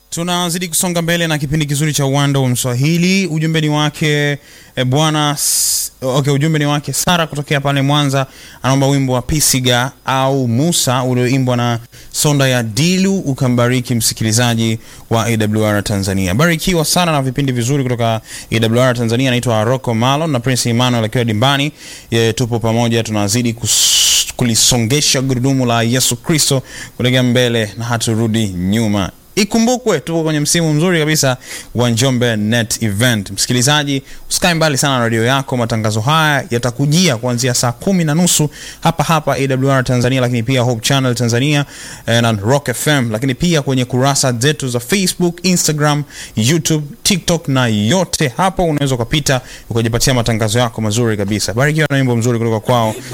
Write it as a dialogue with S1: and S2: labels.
S1: tunazidi kusonga mbele na kipindi kizuri cha uwanda wa mswahili ujumbe ni wake e, bwana S- okay, ujumbe ni wake sara kutokea pale mwanza anaomba wimbo wa pisiga au musa ulioimbwa na sonda ya dilu ukambariki msikilizaji wa awr tanzania barikiwa sana na vipindi vizuri kutoka awr tanzania anaitwa rocco malon na prince emmanuel akiwa dimbani e, tupo pamoja tunazidi kus kulisongesha gurudumu la yesu kristo kuelekea mbele na haturudi nyuma ikumbukwe tuko kwenye msimu mzuri kabisa wa njombe net event msikilizaji usikae mbali sana na redio yako matangazo haya yatakujia kuanzia saa kumi na nusu hapa hapa awr tanzania lakini pia hope channel tanzania eh, na rock fm lakini pia kwenye kurasa zetu za facebook instagram youtube tiktok na yote hapo unaweza ukapita ukajipatia matangazo yako mazuri kabisa barikiwa na wimbo mzuri kutoka kwao